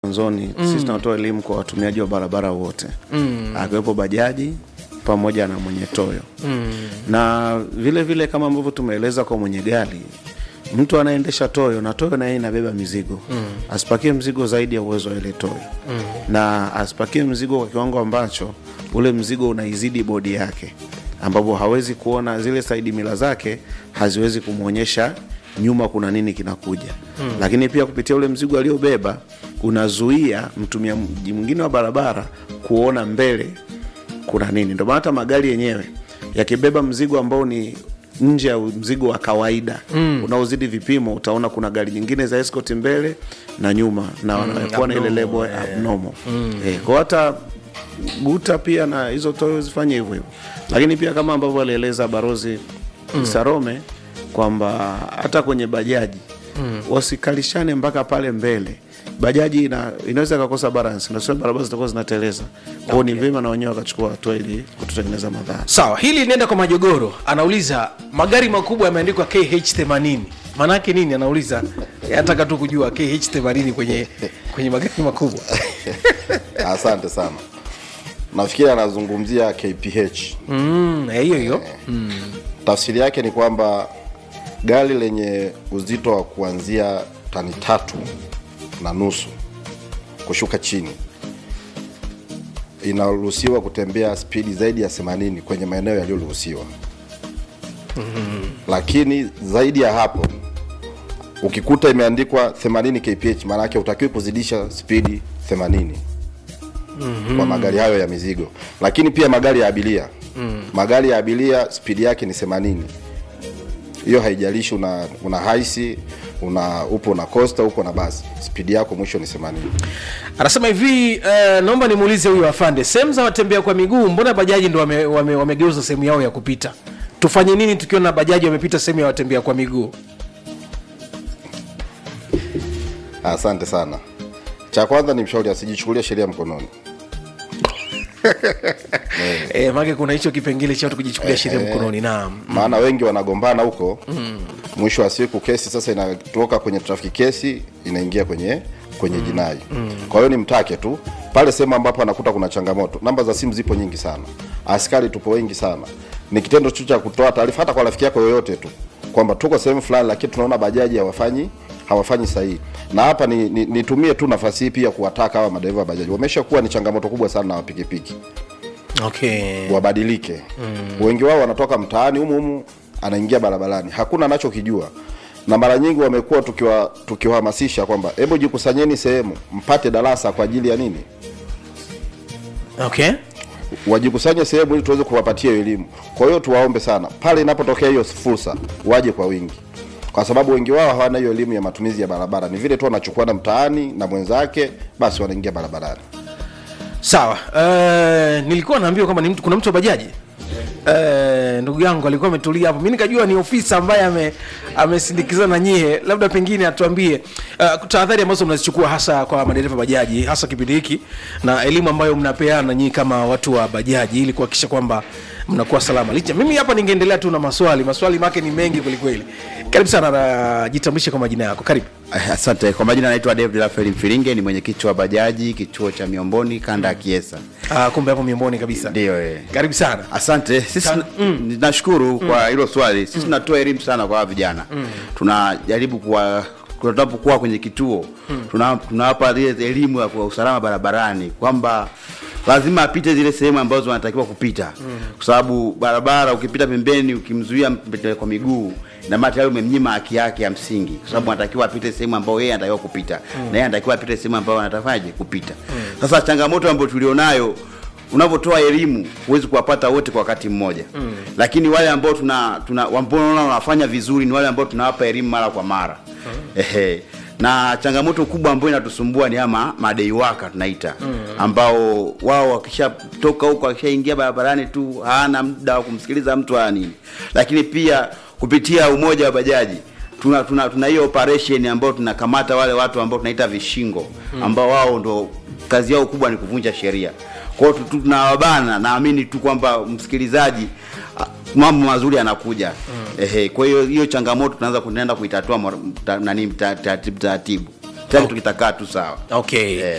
mwanzoni mm. sisi tunatoa elimu kwa watumiaji wa barabara wote mm. akiwepo bajaji pamoja na mwenye toyo mm. na vile vile kama ambavyo tumeeleza kwa mwenye gari mtu anaendesha toyo na toyo naye inabeba mizigo mm. asipakie mzigo zaidi ya uwezo wa ile toyo mm. na asipakie mzigo kwa kiwango ambacho ule mzigo unaizidi bodi yake ambapo hawezi kuona zile saidi mila zake haziwezi kumwonyesha nyuma kuna nini kinakuja hmm. lakini pia kupitia ule mzigo aliobeba unazuia mtumiaji mwingine wa barabara kuona mbele kuna nini ndio maana hata magari yenyewe yakibeba mzigo ambao ni nje ya mzigo wa kawaida mm. unaozidi vipimo utaona kuna gari nyingine za escort mbele na nyuma na wanakuwa na ile lebo ya abnormal mm. eh, kwa hata guta pia na hizo toyo zifanye hivyo hivyo lakini pia kama ambavyo alieleza barozi mm. sarome kwamba hata kwenye bajaji mm. wasikalishane mpaka pale mbele bajaji ina, inaweza ikakosa balance nasio barabara zitakuwa zinateleza kwao okay. ni vyema na wenyewe wakachukua hatua ili kututengeneza madhara sawa hili linaenda kwa majogoro anauliza magari makubwa yameandikwa kh 80 maanaake nini anauliza ataka tu kujua kh 80 kwenye kwenye magari makubwa asante sana nafikiri anazungumzia kph Mm, eh, hiyo hiyo mm. tafsiri yake ni kwamba gari lenye uzito wa kuanzia tani tatu na nusu kushuka chini inaruhusiwa kutembea spidi zaidi ya 80 kwenye maeneo yaliyoruhusiwa mm-hmm. lakini zaidi ya hapo ukikuta imeandikwa 80 kph maana yake utakiwi kuzidisha spidi 80 mm-hmm. kwa magari hayo ya mizigo lakini pia magari ya abiria mm. magari ya abiria spidi yake ni 80 hiyo haijalishi una, una haisi una upo na costa upo na basi spidi yako mwisho ni 80 anasema hivi uh, naomba nimuulize huyu afande sehemu za watembea kwa miguu mbona bajaji ndo wamegeuza wame, wame sehemu yao ya kupita tufanye nini tukiona bajaji wamepita sehemu ya watembea kwa miguu asante sana cha kwanza ni mshauri asijichukulia sheria mkononi e, make kuna hicho kipengele cha watu kujichukulia sheria mkononi naam maana wengi wanagombana huko mm. mwisho wa siku kesi sasa inatoka kwenye trafiki kesi inaingia kwenye kwenye mm. jinai mm. kwa hiyo ni mtake tu pale sehemu ambapo anakuta kuna changamoto namba za simu zipo nyingi sana askari tupo wengi sana ni kitendo tu cha kutoa taarifa hata kwa rafiki yako yoyote tu kwamba tuko sehemu fulani lakini tunaona bajaji hawafanyi hawafanyi sahihi na hapa nitumie ni, ni nitumie tu nafasi hii pia kuwataka hawa madereva wa bajaji wameshakuwa ni changamoto kubwa sana na wapikipiki okay wabadilike mm. wengi wao wanatoka mtaani humu humu anaingia barabarani hakuna anachokijua na mara nyingi wamekuwa tukiwa tukiwahamasisha kwamba hebu jikusanyeni sehemu mpate darasa kwa ajili ya nini okay wajikusanye sehemu ili tuweze kuwapatia elimu kwa hiyo tuwaombe sana pale inapotokea hiyo fursa waje kwa wingi kwa sababu wengi wao hawana hiyo elimu ya matumizi ya barabara ni vile tu wanachukuana mtaani na mwenzake basi wanaingia barabarani sawa uh, nilikuwa naambiwa kwamba ni mtu, kuna mtu wa bajaji Uh, ndugu yangu alikuwa ametulia hapo mi nikajua ni ofisa ambaye ame amesindikizana na nyie labda pengine atuambie uh, tahadhari ambazo mnazichukua hasa kwa madereva bajaji hasa kipindi hiki na elimu ambayo mnapeana nyii kama watu wa bajaji ili kuhakikisha kwamba mnakuwa salama licha mimi hapa ningeendelea tu na maswali maswali make ni mengi kwelikweli karibu sana na jitambulishe kwa majina yako karibu Asante. Kwa majina naitwa David Rafael Mfiringe, ni mwenyekiti wa bajaji kituo cha Miomboni kanda ya Kiesa. uh, kumbe hapo miongoni kabisa Ndio eh. karibu sana Asante. Sisi Sa- mm. nashukuru kwa hilo swali. Sisi tunatoa elimu sana kwa hawa vijana. Tunajaribu kuwa tunapokuwa kwenye kituo tuna- tunawapa ile elimu ya kwa usalama barabarani kwamba lazima apite zile sehemu ambazo wanatakiwa kupita kwa sababu barabara ukipita pembeni ukimzuia mpita kwa miguu na maana tayari umemnyima haki yake ya msingi kwa sababu anatakiwa apite sehemu ambayo yeye anatakiwa kupita na yeye anatakiwa apite sehemu ambayo anatafaje kupita sasa changamoto ambayo tulionayo unavyotoa elimu huwezi kuwapata wote kwa wakati mmoja mm. lakini wale ambao tuna, tuna ambao unaona wanafanya vizuri ni wale ambao tunawapa elimu mara kwa mara mm. ehe na changamoto kubwa ambayo inatusumbua ni ama madeiwaka tunaita mm. ambao wao wakishatoka huko wakishaingia barabarani tu hana muda wa kumsikiliza mtu hana nini lakini pia kupitia umoja wa bajaji tuna tuna tuna hiyo operation ambayo tunakamata wale watu ambao tunaita vishingo ambao wao ndo kazi yao kubwa ni kuvunja sheria kwa hiyo tu- tu- tunawabana naamini tu kwamba msikilizaji ah, mambo mazuri yanakuja mm. ehe kwa hiyo hiyo changamoto tunaanza kunaenda kuitatua mara- ta- nani ta- taratibu taratibu kila kitu kitakaa tu sawa okay Eh.